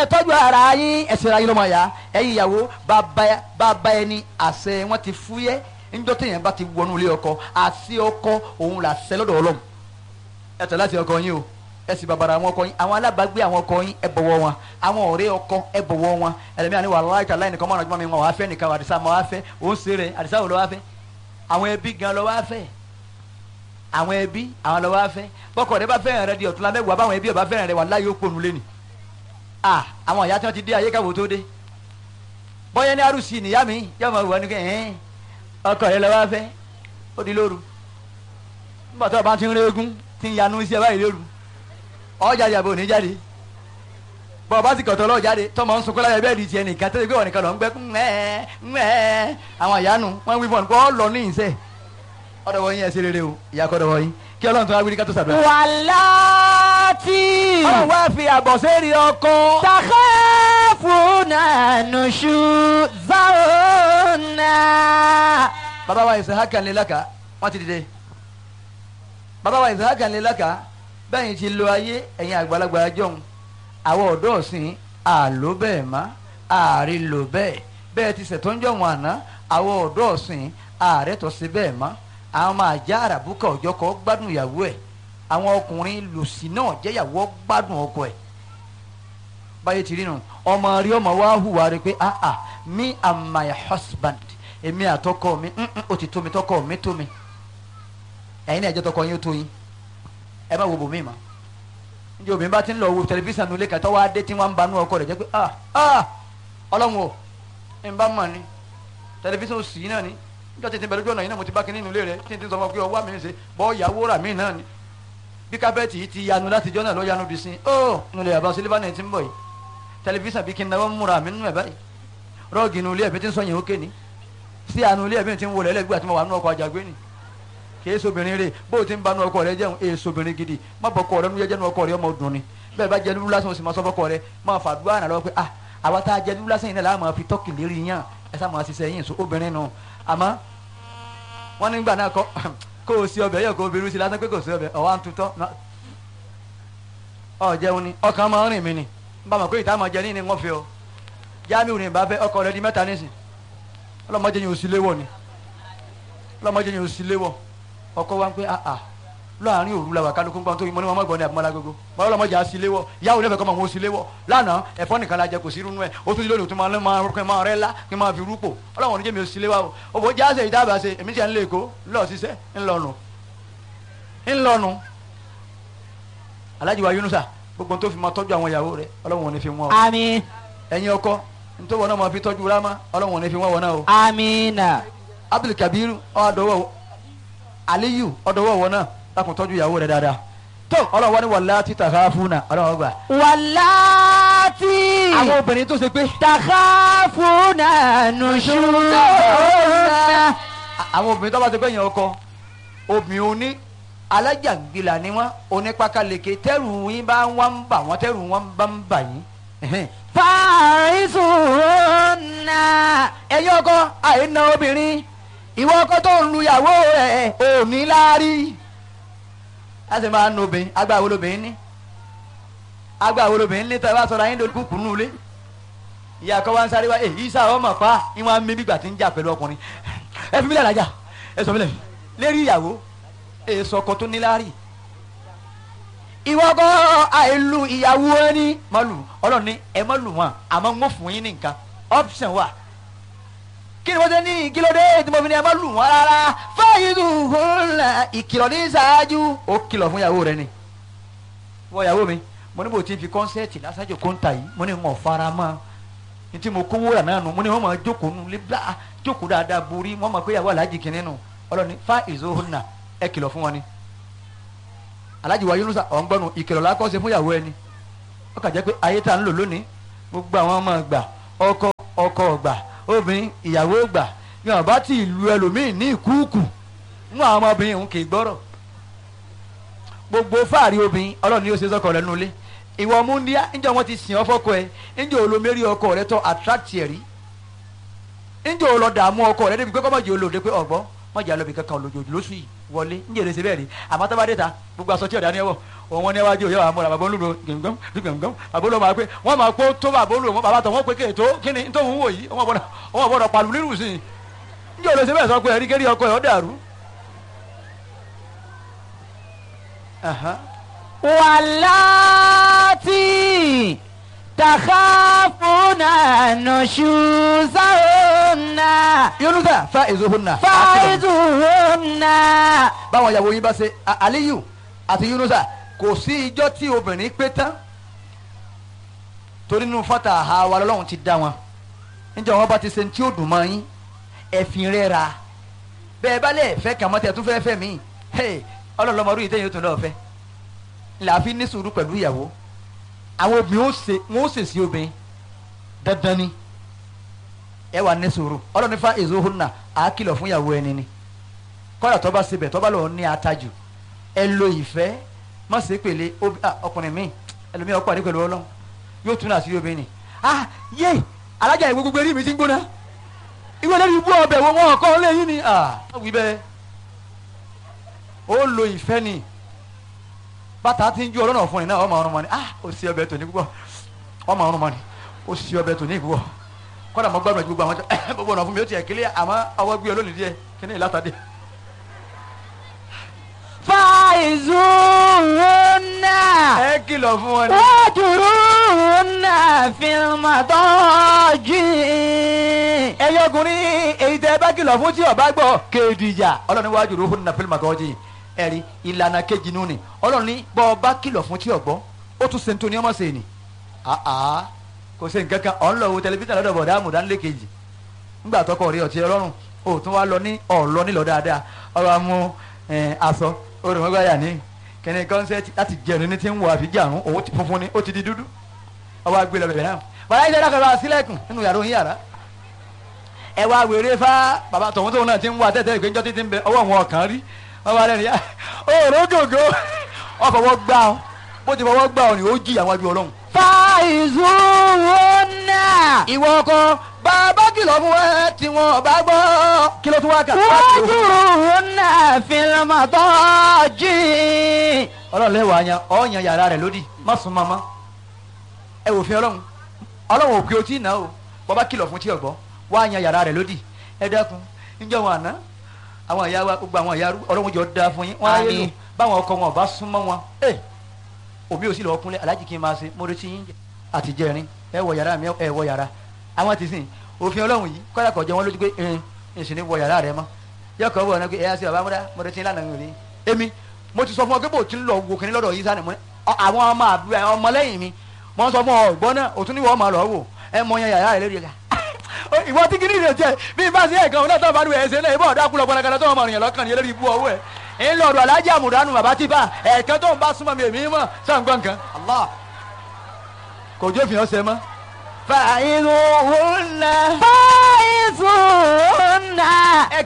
tọ́jú ara yín ẹ̀sìn ara yín lọ́mọ ya ẹ̀yin ìyàwó bàbá bàbá ẹni àṣẹ wọn ti fúyẹ́ níjọ́ téèyàn bá ti wọnú ilé ọkọ àṣẹ ọkọ òun là ṣẹ lọ́dọ̀ ọlọ́run ẹ tẹ̀ láti ọkọ yín o ẹ sì bàbàrà àwọn ọkọ yín àwọn alábàágbé àwọn ọkọ yín ẹ bọ̀wọ̀ wọn àwọn ọ̀rẹ́ ọkọ ẹ bọ̀wọ̀ wọn ẹlẹ́mìíràn ni wàhálà ìtàlá ẹnìkan mọ̀ràn jùmọ̀ mi wọn wàá fẹ́ nìkan àdìsá mọ̀ wàá fẹ́ òun ṣe rẹ̀ àdìsá wò lọ́ wàá fẹ́ àwọn ẹbí gan lọ́ wàá fẹ́ àwọn ẹbí àwọn lọ́ wàá fẹ́ bọ́kọ̀ rẹ bá fẹ́ràn rẹ di ọ̀túnla mẹ́wàá báwọn ẹbí ọba fẹ́ràn rẹ wà láyé òponu lé ni ah àwọn ìyá tí wọ́n ti dé ayé káwọ́ tó dé bọ́yá ní arúsì nìyá mi yá máa wà ní kẹ́ ẹ̀ẹ́n ọkọ rẹ lọ́ wàá fẹ́ ó di lóru nígbà tó o bá ti ń régún ti ń yanu iṣẹ́ báyìí lóru ọjà ìyàbò ní jáde bọ́ọ̀ bá sì kọ̀tọ̀ lọ́ọ̀ jáde tọmọ ń sunkún láyé bẹ́ẹ̀ di tiẹ̀ nìkan tó ti gbé wọn nìkan lọ ń gbẹ́ ńmẹ́ ńmẹ́ àwọn ìyanu wọn wí fún ọ kó lọ ní ìṣe ọ̀dọ̀ wọ̀nyí ẹ̀ ṣe rere o ìyá kọ́dọ̀ wọ̀nyí kí ọlọ́run tó wá wí ní ká tó ṣàdúrà. wàláàtì ọlọ́run wá fi àbọ̀ sẹ́ẹ̀rì ọkọ. takhafuna nushuzahunna. bàbá wa Ishaqa ní laka wọ́n ti dìde bàbá wa Ishaqa ní laka bẹ́ẹ̀ ti lo ayé ẹ̀yin àgbàlagbà jọ̀hún àwọn ọ̀dọ́ ọ̀sìn àlò bẹ́ẹ̀ má ààrí lò bẹ́ẹ̀ bẹ́ẹ̀ ti ṣètò ń jọ̀hún àná àwọn ọ̀dọ́ ọ̀sìn ààrẹ tó ṣe bẹ́ẹ̀ má àwọn máa já àràbùkà ọjọ́ kọ́ gbádùn ìyàwó ẹ̀ àwọn ọkùnrin lòsì náà jẹ́yàwó gbádùn ọkọ ẹ̀ báyé ti rí nu ọmọ rí ọmọ wa hùwà rí pé ah ah me and my husband èmi àtọkọ mi mm, mm, ó ti tó mi tọkọ mi tó mi ẹ̀yin náà ẹ̀jẹ̀ tọkọ yín ó tó yín ẹ má wo bòmí ma njẹ obìnrin bá ti ń lọ wo tẹlifíṣàn nulẹ̀ kàtọ́ wá dé tí wọ́n ń banú ọkọ rẹ̀ jẹ́ pé ah ah ọlọ́run o ń bá mọ̀ ni tẹlifíṣàn òsì yìí náà ni níjọ́ tètè bẹ̀rẹ̀ ojú ọ̀nà yìí náà mo ti bá kíní nulẹ̀ rẹ̀ tí n ti sọ fún ọ pé ọwọ́ mi ń ṣe bọ́ ìyàwó rà mí náà ni bí kábẹ́ẹ̀tì yìí ti yanu láti jọ́ náà ló yanu bí sin ó nulẹ̀ yàrá sílífà náà ti ń bọ̀ yìí tẹlifíṣàn bí kí n náwó múra mi nínú ẹ̀ báyìí rọ́ọ̀gì nulẹ̀ ẹ̀mí ti ń sọ yẹn ó ké ni sí àánú ilé ẹ̀mí ti ń wọlé ẹlẹ́gbẹ́ àti mo wà nínú ọkọ̀ àjàgbé ni kìí sobìnrin rè bó o ti ń banú ọkọ rẹ jẹun èè sobìnrin gidi má bọ ọkọ rẹ nu jẹjẹnu ọkọ rẹ ọmọ dùn ni bẹ́ẹ̀ bá jẹ lulu lásán o sì máa sọ fọkọ rẹ máa fàdúrà náà lọ pé ah àwa tá a jẹ lulu lásán yìí náà láà máa fi tọ́kì lérí yàn ẹ sá máa ṣiṣẹ́ yín so obìnrin nù àmọ́ wọ́n nígbà náà kọ́ kó o sí ọbẹ̀ yẹ kó o bẹ̀rù sí lásán pé kò sí ọbẹ̀ ọ̀wá ń tutọ́ ọ jẹun ni ọkàn máa ń rìn mí ni n bá mọ̀ pé ìta máa jẹ ní ni wọ́n fi ọ jáàmì ní ìbáfẹ́ ọkọ rẹ di mẹ́ta nísìn ọlọ́mọdé yẹn ò sí léwọ̀ ni ọlọ́mọdé yẹn ò sí léwọ̀ ọkọ wa ń pẹ́ àà láàrin òru la wà kálukú gbọ́n tó yín mọ́ ní wọn mọ́gbọ́n ní àbúmọ́lá gbogbo bọ́lá ọlọ́mọdé á sí léwọ̀ yàwó lẹ́fẹ̀ẹ́ kọ́ máa wọ́n sí léwọ̀ lánàá ẹ̀fọ́ nìkan la jẹ kò sí irú ẹ̀ ó tún ti lónìí tó máa máa rúkẹ́ máa rẹ́ lá kí n máa fi rúpò ọlọ́wọ́n oníjẹ́ mi ò sí léwọ̀ o òbò jáde ìdábà ṣe èmi tiẹ̀ ń lé èkó ńlọ ṣiṣẹ́ ńlọnu ńlọnu Alhaji wa Yunusa gbogbo tó fi máa tọ́jú àwọn ìyàwó rẹ̀ ọlọ́wọ́n ò ní fi wọ́n o àmín ẹ̀yin ọkọ nítorí wọn náà máa fi tọ́jú rámá ọlọ́wọ́n ò ní fi wọ́n wọn náà o àmínà Abdul Kabir ọ̀dọ́wọ́ Aliyu ọ̀dọ́wọ́ wọn náà lákùn tọ́jú ìyàwó rẹ̀ dáadáa tó ọlọ́wọ́ ni wàlá títà káfúnà ọlọ́wọ́ gbà. wàláàtì àwọn obìnrin tó ṣe pé takhafuna nushuzahunna. àwọn obìnrin tó bá ti gbẹ̀yìn ọkọ obìnrin oní alájàngbìlà ni wọn onípakaleke tẹrù yín bá wọn ń bà wọn tẹrù wọn bá ń bà yín. ẹ̀hẹ́n. fàrísùnà. ẹ̀yin ọkọ àìna obìnrin ìwọ ọkọ tó ń lu ìyàwó rẹ̀ ò ní láárí. a sì máa ń nu obìnrin agbára wo lobìnrin ní agbára wo lobìnrin ní tẹ́ ẹ bá sọ̀rọ̀ ayé lórí kúkú nù lé ìyá kan wá ń sáré wá èyí sá ọmọ pa ìwọ̀n mi bígbà tí ń jà pẹ̀lú ọkùnrin ẹ fi mílẹ̀ lájà ẹ sọ mílẹ̀ lérí ìyàwó èso ọkọ tó níláárí ìwọ ọkọ àìlù ìyàwó ẹni má lù ọlọ́run ní ẹ má lù wọn àmọ́ ń fún yín ní nǹkan option wà kí ni wọ́n ṣe ní kí ló dé tí mo fi ní ẹ má lù wọn rárá fáyì dùn fún la ìkìlọ̀ ní ṣáájú ó kìlọ̀ fún ìyàwó rẹ ni wọ ìyàwó mi mo ní bò tí n fi kọ́nsẹ́ẹ̀tì lásàjò kóńtà yìí mo ní n ò fara mọ́ ní tí mo kówó rà náà nù mo ní wọ́n máa jókòó nù lé bla jókòó dáadáa borí wọ́n máa pé ìyàwó aláàjì kìíní nù ọlọ́ni fa ìzóhùnà ẹ kìlọ̀ fún wọn ni aláàjì wa Yunusa ọ̀ngbọ́nù ìkìlọ̀ lákọ́sẹ̀ fún ìyàwó ẹni ó kà jẹ́ pé ayé tá à ń lò lónìí gbogbo àwọn ọmọ gbà ọkọ ọkọ gbà obìnrin ìyàwó gbà ní ọba tí ìlú ẹlòmíín ní ìkúùkù mú àwọn ọmọbìnrin òun kì í gbọ́rọ̀ gbogbo fáàrí obìnrin ọlọ́run ni ó ṣe sọ́kọ rẹ̀ nulẹ̀ ìwọ múndíá ńjọ wọn ti sìn ọ́ fọ́kọ ẹ ńjọ olómẹ́rí ọkọ rẹ tọ́ attract ẹ̀ rí ńjọ olọ́dààmú ọkọ rẹ débi pé kọ́ mọ̀jẹ̀ olóde pé ọ̀gbọ́n mọ̀jẹ̀ alọ́bì kankan olójoojú lóṣù yìí wọlé ń jèrè síbẹ̀ rí àmọ́ tó bá dé ta gbogbo aṣọ tí ọ̀dà ni ẹ wọ̀ òun wọn níwájú òye àwọn amúra bàbá olúro gbẹ̀ngàn gbẹ̀ngàn bàbá olúro máa pé wọ́n máa kó tó bàbá olúro mọ́ bàbá tó wọ́n pé kéètò kí ni tó ń wò yìí wọ́n gbọ́dọ̀ wọ́n gbọ́dọ̀ pàlù nínú sí i ń jèrè síbẹ̀ sọ pé ẹ̀rí kérí ọkọ ẹ̀ ọ́ dàrú. Aha. واللاتي تخافون نشوزهن yunusa fa ezohunna. فعظوهن báwọn ìyàwó yín bá ṣe A- aliyu àti yunusa kò sí ijọ́ tí obìnrin pé tán torí nínú fata àwa lọ́lọ́run ti dá wọn níjẹ́ wọn bá ti ṣe tí ó dùn mọ́ yín ẹ̀fìn rẹ̀ ra bẹ́ẹ̀ bá lẹ̀ fẹ́ kàn mọ́tẹ́ tún fẹ́ fẹ́ mí ọlọ́lọ́mọdún yìí tẹ́yìn ó tún lọ́ọ́ fẹ́ làáfi ní sùúrù pẹ̀lú ìyàwó àwọn obìnrin ó ṣe wọn ó ṣèṣì obìnrin dandan ni ẹ wà ní sùúrù ọlọ́run fa ezohunna àá kìlọ̀ fún ìyàwó ẹni ni kọ́dà tó bá sebẹ̀ tó bá lọ́ọ́ ní atajù ẹ lo ìfẹ́ má ṣe pèlè obi- ah, ọkùnrin mi ẹlòmíì ọkọ àdé pẹ̀lú ọlọ́run yóò tún náà sí obìnrin ni ah yé alájà ìwé gbogbo eré mi ti ń gbóná ìwé lórí ibú ọbẹ̀ wo wọn kọ́ lé yín ni ah wí bẹ́ẹ̀ ó lo ìfẹ́ ni bàtà ti ń ju ọlọ́nà fún ni náà ọmọ ọrùn mọ́ ni ah ó sì ọbẹ̀ tòní púpọ̀ ọmọ ọrùn mọ́ ni ó sì ọbẹ̀ tòní púpọ̀ kọ́dà mo gbàgbọ́ gbogbo àwọn tó gbogbo ọ̀nà fún mi ó tiẹ̀ kílẹ̀ àmọ́ ọwọ́ gbé olónìí díẹ̀ kí ni ìlàtàdé فعظوهن ẹ kìlọ̀ fún wọn ni. واهجروهن في المضاجع ẹyọ ọkùnrin èyí tẹ bá kìlọ̀ fún tí ọba gbọ́ kéèdìjà ọlọ́run wájú ló fún nàfẹ́lì màgọ́jì ẹ̀rí ìlànà kejì nù ni ọlọ́run ní bọ́ ọba kìlọ̀ fún tí ọgbọ́ ó tún ṣe nítorí ọmọ sèé ni àá kò ṣe nǹkan kan ọ̀ ń lọ wo tẹlifíṣàn lọ́dọ̀ bọ̀dá àmùdánilé kejì ńgbà tọkọ rí ọtí ọlọ́run ó tún wá lọ ní ọ̀lọ́ nílọ dáadáa ọ̀rọ̀ amú aṣọ olùmọ̀gbáyà ní kẹ́ni kọ́nsẹ́tì láti jẹun ní ti ń wọ àfijáàrún òun ti funfun ni ó ti di dúdú ọwọ́ agbélé ọbẹ̀ náà bàbá yìí dáadáa kọ́ra sílẹ̀kùn nínú yàrá òun yàrá ẹ wá wèrè fá bàbá tọ̀hún tóun náà ti ń wá tẹ́tẹ́ ìpéjọ́ títí ń bẹ ọwọ́ wọn ọ̀kan rí wọ́n wá lẹ́nu yá òòrùn gògó wọ́n fọwọ́ gbá ọ bó ti fọwọ́ gbá ọ ni ó jí àwọn ajú ọlọ́run. فعظوهن ìwọ ọkọ bàbá kìlọ̀ fún ẹ tí wọn bá gbọ́ kí ló tún wá kà. واهجروهن في المضاجع ọlọ́run lẹ́wọ̀ àyàn ọ̀ọ́yàn yàrá rẹ̀ lódì má sùn mọ́mọ́ ẹ wò fi ọlọ́run ọlọ́run ò pé o tí ì ná o bàbá kìlọ̀ fún tí ọ̀gbọ́ wá yan yàrá rẹ̀ lódì ẹ dákun níjọ́ wọn àná àwọn ìyá wa gbogbo àwọn ìyá ọlọ́run jọ da fún yín wọ́n á yé lò Àmín. báwọn ọkọ wọn ò bá súnmọ́ wọn ẹ òbí ò sì lọ́ọ́ kúnlẹ̀ aláàjì kí n máa ṣe mo retí yín àti jẹrin ẹ wọ yàrá mi ẹ wọ yàrá àwọn ti sìn òfin ọlọ́run yìí kọ́dà kọ̀ jẹ́ wọn lójú pé ẹn ìsìn ní wọ yàrá rẹ mọ́ yọkọ̀ wọ̀ ọ́nà pé ẹ̀yà sí ọ̀bá múdá mo retí lánàá mi ò ní. èmi mo ti sọ fún ọ pé bò tí ń lọ wo kìnní lọ́dọ̀ yìí sani mo ní ọ- àwọn ọmọ àbúrò àwọn ọmọlẹ́yìn mi mo sọ fún ọ ọgbọ́n náà òtún ní wọ́n máa lọ wò ẹ mọ yan yàrá rẹ lórí ẹ̀ka ìwọ tí kìíní rẹ jẹ bí n bá sí ẹ̀kan ọ̀nà tó bá dùn ẹ̀sẹ̀ náà ìbọn ọ̀dà kúlọ̀ gbọ́dọ̀ tó wọn mọ̀ rìnyàn lọ́kàn ní eléyìí bú ọwọ́ ẹ̀ ń lọ ọ̀dọ̀ alájà àmùdánù bàbá tí bá ẹ̀ẹ̀kan tó ń bá súnmọ́ mi èmi mọ̀ sàǹgbọ̀n kan Allah kò jó fìyàn ṣe mọ́. فعظوهن فعظوهن